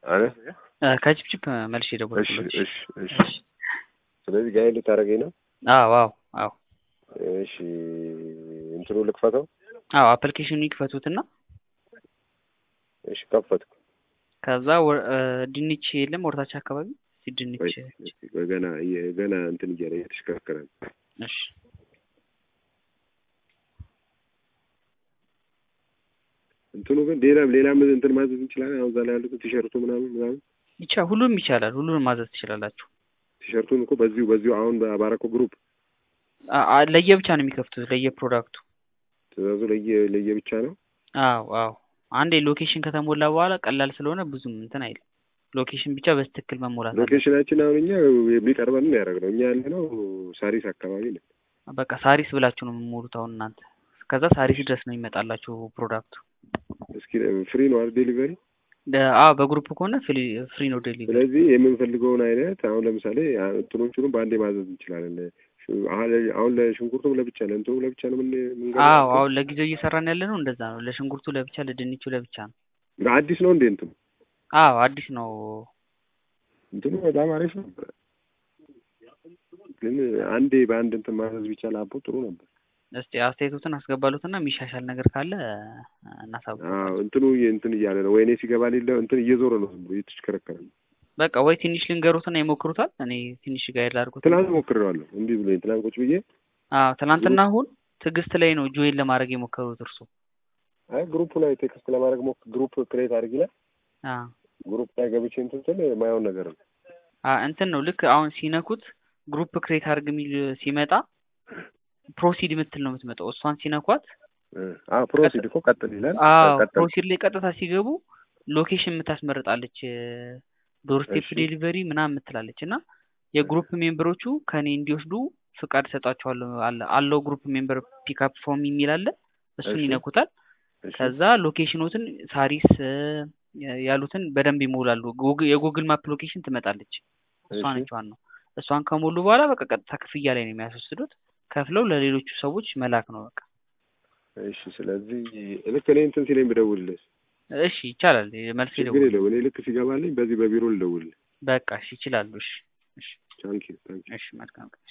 አረ ከችፕችፕ መልሼ እሺ ደወልኩለት። እሺ እሺ ስለዚህ ጋር ልታደርገኝ ነው አዎ አዎ አዎ እሺ እንትኑ ልክፈተው አዎ አፕሊኬሽኑ ይክፈቱትና እሺ ከፈትኩ ከዛ ወ- እ፣ ድንች የለም ወርታች አካባቢ እስኪ ድንች ቆይ ገና እየ- ገና እንትን እያለ እየተሽከረከረ ነው እሺ እንትኑ ግን ሌላ ሌላም እንትን ማዘዝ እንችላለን አሁን እዛ ላይ ያሉት ቲሸርቱ ምናምን ምናምን ይቻ ሁሉም ይቻላል። ሁሉንም ማዘዝ ትችላላችሁ። ቲሸርቱን እኮ በዚሁ በዚሁ አሁን በአባረኮ ግሩፕ አ- አ- ለየብቻ ነው የሚከፍቱት ለየፕሮዳክቱ። ትእዛዙ ለየ ለየ ብቻ ነው አዎ አዎ አንዴ ሎኬሽን ከተሞላ በኋላ ቀላል ስለሆነ ብዙም እንትን አይልም። ሎኬሽን ብቻ በትክክል መሞላት አለ። ሎኬሽናችን አሁን እኛ የሚቀርበን ያደረግነው እኛ ያለ ነው ሳሪስ አካባቢ ነው በቃ ሳሪስ ብላችሁ ነው የምሞሉት አሁን እናንተ። ከዛ ሳሪስ ድረስ ነው ይመጣላችሁ ፕሮዳክቱ። እስኪ ፍሪ ነው አይደል ዴሊቨሪ ደ- አዎ በግሩፕ ከሆነ ፍሪ ፍሪ ነው ዴሊቨሪ። ስለዚህ የምንፈልገውን አይነት አሁን ለምሳሌ አ- እንትኖቹንም በአንዴ ማዘዝ እንችላለን ሽ- አሁን አሁን ለሽንኩርቱም ለብቻ ለእንትኑ ለብቻ ነው ምን አዎ አሁን ለጊዜው እየሰራን ያለ ነው እንደዛ ነው። ለሽንኩርቱ ለብቻ፣ ለድንቹ ለብቻ ነው። አዲስ ነው እንዴ እንትኑ አዎ አዲስ ነው። እንትኑ በጣም አሪፍ ነበር ግን አንዴ በአንድ እንትን ማዘዝ ቢቻል አቦ ጥሩ ነበር እስቲ አስተያየቶትን አስገባሉትና የሚሻሻል ነገር ካለ እናሳውቅ። አዎ እንትኑ እየ- እንትን እያለ ነው ወይኔ ሲገባ ሌለ እንትን እየዞረ ነው ዝም ብሎ እየተሽከረከረ ነው በቃ ወይ ትንሽ ልንገሩትና ይሞክሩታል። እኔ ትንሽ ጋይድ ላድርጉት። ትናንት ሞክሬዋለሁ እምቢ ብሎኝ ትናንት ቁጭ ብዬ አዎ ትናንትና አሁን ትዕግስት ላይ ነው ጆይን ለማድረግ የሞከሩት እርሱ። አይ ግሩፕ ላይ ቴክስት ለማድረግ ሞክ ግሩፕ ክሬት አድርግ ይላል አዎ ግሩፕ ላይ ገብቼ እንትን ስል የማየውን ነገር ነው አ እንትን ነው ልክ አሁን ሲነኩት ግሩፕ ክሬት አድርግ የሚል ሲመጣ ፕሮሲድ የምትል ነው የምትመጣው። እሷን ሲነኳት አዎ ፕሮሲድ እኮ ቀጥል ይላል አዎ ቀጥል ፕሮሲድ ላይ ቀጥታ ሲገቡ ሎኬሽን የምታስመርጣለች ዶርስቴፕ እሺ። ዴሊቨሪ ምናምን የምትላለች እና የግሩፕ ሜምበሮቹ ከኔ እንዲወስዱ ፍቃድ ሰጣቸዋለሁ አለ አለው ግሩፕ ሜምበር ፒክአፕ ፎርም የሚል አለ እሱን እሺ። ይነኩታል እሺ። ከዛ ሎኬሽኖትን ሳሪስ እ፣ ያሉትን በደንብ ይሞላሉ ጉግ- የጉግል ማፕ ሎኬሽን ትመጣለች እሷ እሺ። ነች ዋናው እሷን ከሞሉ በኋላ በቃ ቀጥታ ክፍያ ላይ ነው የሚያስወስዱት ከፍለው ለሌሎቹ ሰዎች መላክ ነው በቃ እሺ ስለዚህ ልክ እኔ እንትን ሲለኝ ብደውልልህ እሺ ይቻላል መልስ ችግር ይደውል የለውም እኔ ልክ ሲገባልኝ በዚህ በቢሮ ልደውልልህ በቃ እሺ ይችላሉ እሺ እሺ ታንኪዩ ታንኪዩ እሺ መልካም ቀን